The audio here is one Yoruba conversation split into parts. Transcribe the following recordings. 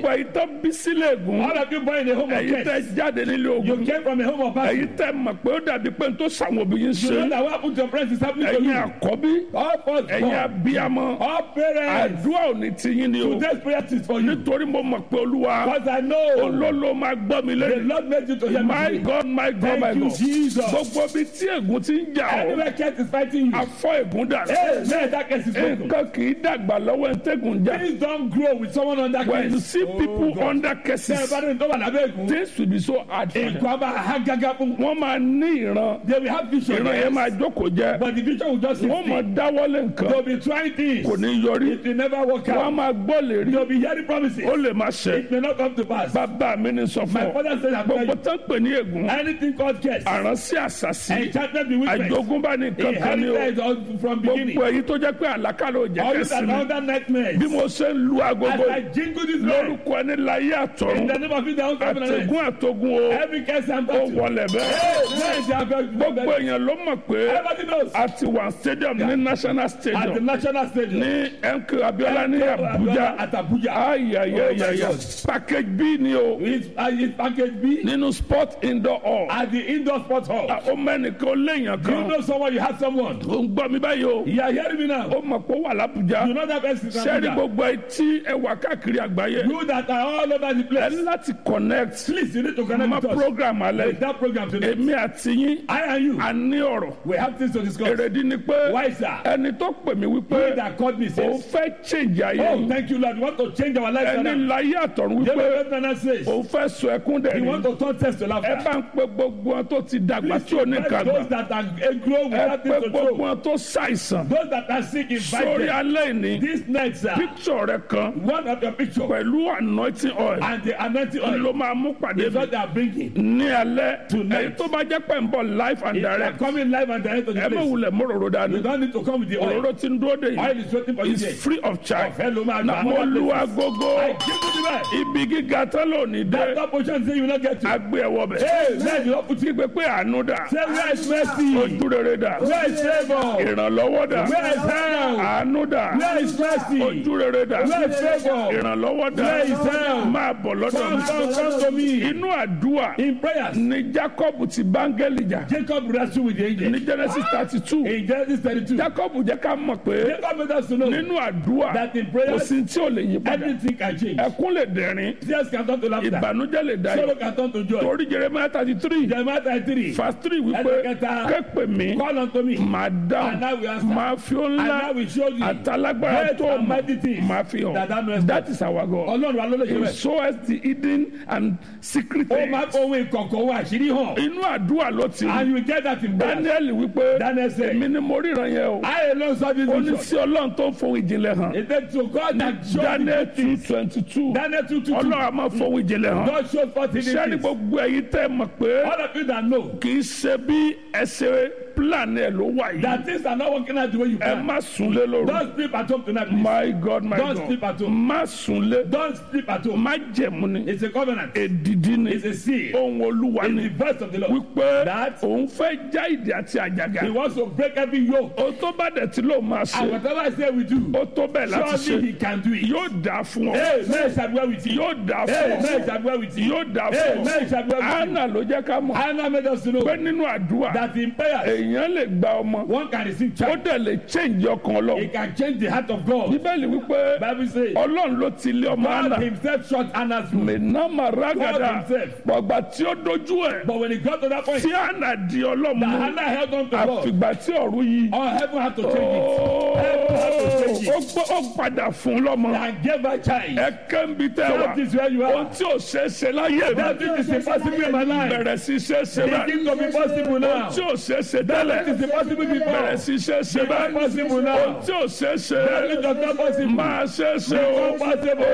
gbogbo ẹ̀yin tó bí sílẹ̀ ègún All of you born in a home of ẹ̀yin tẹ́ curse. jáde nílé You ogun came from a home of battle. ẹ̀yin tẹ́ mọ̀ pé ó dàbí pé n tó sàwọn òbí yín You know ṣe that what happened to your friends is happening to ẹ̀yin you. àkọ́bí All first ẹ̀yin born. abiyamọ All parents. àdúrà ò ní ti yín ni o Today's prayer is for you. nítorí mo mọ̀ pé olúwa Because I know olólo máa gbọ́ mi the lẹ́nu Lord made you to hear my me. god my god Thank my you, god Jesus. gbogbo ibi tí ègún ti ń jà ọ́ Anywhere curse is fighting you. afọ ègún dà Amen. That curse is broken. nǹkan kì í dàgbà lọ́wọ́ ẹ̀ńtẹ́gùn jà Please don't grow with someone under when you curse. see people God. under Tẹ́ ẹ curses bá dé tó wà lábẹ́ ègún. things will be so hard for them Ègún á máa há gágá fún. wọ́n máa ní ìran They will have vision. ìran yẹn máa jókòó jẹ́ But the vision will just wọ́n máa sit dáwọ́lé nǹkan They will be trying things. kò ní yọrí It will never work wọ́n á out. máa gbọ́ lè rí They will be hearing promises. ó lè má ṣe It may not come to pass. bàbá mi ní sọ fún My ọ father said I'm gbogbo telling tó ń pè ní ègún you. Anything called curse. àránsí àṣàṣì Enchanted bewitchment. àjogúnbá ní nǹkan kan ní o Inherited all from beginning. gbogbo èyí tó jẹ́ pé àlákàlà ò jẹ́ All these kẹ́sì are mi under nightmares. bí mo ṣe ń lu As agogo I jingle this bell. lórúkọ ẹni láyé In àtọ̀run the name of it, they will come and àtẹ̀gún àtọ̀gún o Every curse and ó battle. wọlẹ̀ bẹ́ẹ̀ Hey, they are very- gbogbo èèyàn ló mọ̀ pé Everybody knows. a ti wà stadium ní national At the stadium national stadium. ní MK Abiola ní Abuja At Abuja. ayayayaya Oh my God. package B ni o It's, uh, it's package B. nínú sport indoor hall At the indoor sports hall. ó mẹ́nìkan ó léèyàn Do you kan know someone? You have someone. ó ń gbọ́ mi báyìí o You are hearing me now. ó mọ̀ pé ó wà l'Abuja You know that person is sẹ́ẹ̀rì Abuja. gbogbo etí ẹwà káàkiri àgbáyé You that are all over the ẹ place. ní láti connect Please, you need to connect ma with us. program alẹ́ With that program today. èmi àti yín I and you. a ní ọ̀rọ̀ We have things to discuss. èrèdí ni pé Why, sir? ẹni tó pè mí He wípé that called me òun says, fẹ́ change ayé Oh, yìí thank you, Lord. We want to change our life. ẹni láyé àtọ̀run wípé David Lieutenant says, òun fẹ́ sọ ẹkún dẹ̀ He ni want to turn test to ẹ laughter. bá ń pe gbogbo wọn tó ti dàgbà tí ò ní Please, nǹkan those gbà that are uh, grow ẹ without pe things to gbogbo show. wọn tó ṣàìsàn Those that are sick, invite sórí them. alẹ́ ìní This night, sir, picture rẹ kan one of your picture pẹ̀lú anointing oil and the anointing oil ló máa mú pàdé is mi what they are bringing. ní alẹ́ Tonight. èyí tó bá jẹ́ pé ń bọ̀ live and If you are direct coming live and direct to the ẹ má place, wulẹ̀ mọ́rọ̀rọ̀ dání you don't need to come with the oil. òróró tí ń dúró dé Oil yìí is waiting for you is there. free of charge Ọ̀fẹ́ ló máa na gbà. mo Other lu places. agogo I give you the best. ibi gíga tán lónìí That dé top position say you will not get to. agbé ẹwọ bẹ̀ Hey, man, you don't put it. kígbe pé àánú dà Say where is mercy? ojú rere dà Where is favor? ìrànlọ́wọ́ dà Where is help? àánú dà Where is mercy? ojú rere dà Where is favor? ìrànlọ́wọ́ dà Where is help? máa bọ̀ lọ́dọ̀ Come, mi come, come to me. inú àdúrà In prayers, ni Jacob ti báńgẹ́lì jà Jacob wrestled with the angel. ní Genesis thirty two In Genesis 32, Jacob jẹ́ ká mọ̀ pé Jacob made us to know nínú àdúrà that in kò prayers, sí tí ò lè yí padà everything can change. ẹkún lè dẹ̀rín Tears can turn to laughter. ìbànújẹ́ lè dayọ̀ Sorrow can turn to joy. torí Jeremiah thirty three Jeremiah 33, verse three wípé Ẹsẹ̀kẹta. képe mi call unto me, máa and I dáhùn will answer. máa fi ó And I ńlá will show you àtàlágbára great tó and mọ̀ mighty things máa fi that thou hàn knowest that is our God Ọlọ́run wa ló lè ṣe he bẹ́ẹ̀. shows the hidden and secret Ó máa things ohun ìkọ̀kọ̀ ohun àṣírí hàn. inú àdúrà ló ti And rí you will get that in prayer. Daniel wípé Daniel said, èmi ni mo ríran yẹn o I alone saw this ó ní vision. sí Ọlọ́run tó ń fohùn ìjìnlẹ̀ hàn It said to God that showed Daniel the two things. twenty two Daniel 2 2 Ọlọ́run a máa fohùn ìjìnlẹ̀ hàn God showed forth hidden sẹ́ni things. gbogbo ẹ̀yin tẹ́ mọ̀ pé All of you that know kì í ṣe bí ẹsẹ̀ plan ẹ̀ ló wà yìí that things are not working out the way you ẹ plan. má sunlé lóru Don't sleep at home tonight, please. my God my Don't God sleep at home. má sunlé Don't sleep at home. má jẹ̀mú ni It's a covenant. èdìdí ni It's a seal. ohun olúwa It's ni the verse of the Lord. wípé That- òun fẹ́ já ìdí àti àjàgà He wants to break every yoke. o tó bá dẹ̀ tí ló máa And ṣe whatever I say we do, o tó bẹ́ẹ̀ láti surely he ṣe can do it. yóò dà fún ọ Amen shall dwell with you. yóò dà fún Amen ọ shall dwell with you. yóò dà fún Amen shall ọ dwell with you. anna ló jẹ́ ká mọ̀ Hannah made us to know pé nínú àdúrà that in prayers, èèyàn lè gba ọmọ one can receive ó child. dẹ̀ lè change ọkàn He ọlọ́run can change the heart of God. bíbélì wípé Bible says, ọlọ́run ló ti lé ọmọ anna God himself shut Anna's womb. mẹ̀nàmà rágàdà God himself. gbọ̀gbà tí ó dojú ẹ̀ But when he got to that point, tí anna di ọlọ́mú that Hannah held on to God. àfìgbà tí ọ̀run yìí All heaven had to change it. Heaven had to change ó it. gbọ́- ó padà fún lọ́mọ And gave her child. ẹ kẹ́ńbi tẹ́ wà That is where you ohun are. tí ò ṣe é ṣe láyé That mi which is impossible in my life. bẹ̀rẹ̀ sí ṣe é ṣe bẹ́ẹ̀ Begin to be possible now. ohun tí ò ṣe é ṣe That tẹ́lẹ̀ which is impossible before. bẹ̀rẹ̀ sí ṣe é ṣe Become bẹ́ẹ̀ possible ohun now. tí ò ṣe é ṣe That which was not possible. máa ṣe é ṣe o Become possible.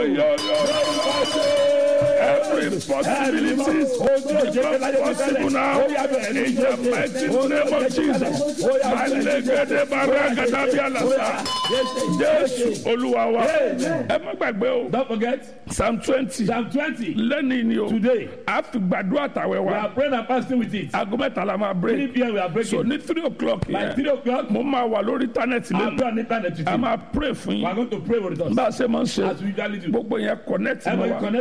oyoyo every possibility become possible now in the mighty name of Jesus malekede baragada bí alasa Jésù Olúwa wa ẹ má gbàgbé o Don't forget, psalm twenty Psalm 20. lẹ́ni ni o Today, a fi gbàdúrà tàwẹ̀ we wa are praying and fasting with it. aago mẹ́ta la máa 3 break p.m. we are so breaking. ní three o'clock By yẹn 3 o'clock, mo máa wà lórí íńtánẹ́ẹ̀tì I'll lẹ́nu be on internet with a you. máa pray fún We are yín going to pray with us. bá a ṣe máa ń ṣe As we usually do. gbogbo yẹn connect mọ́ Everybody wa connect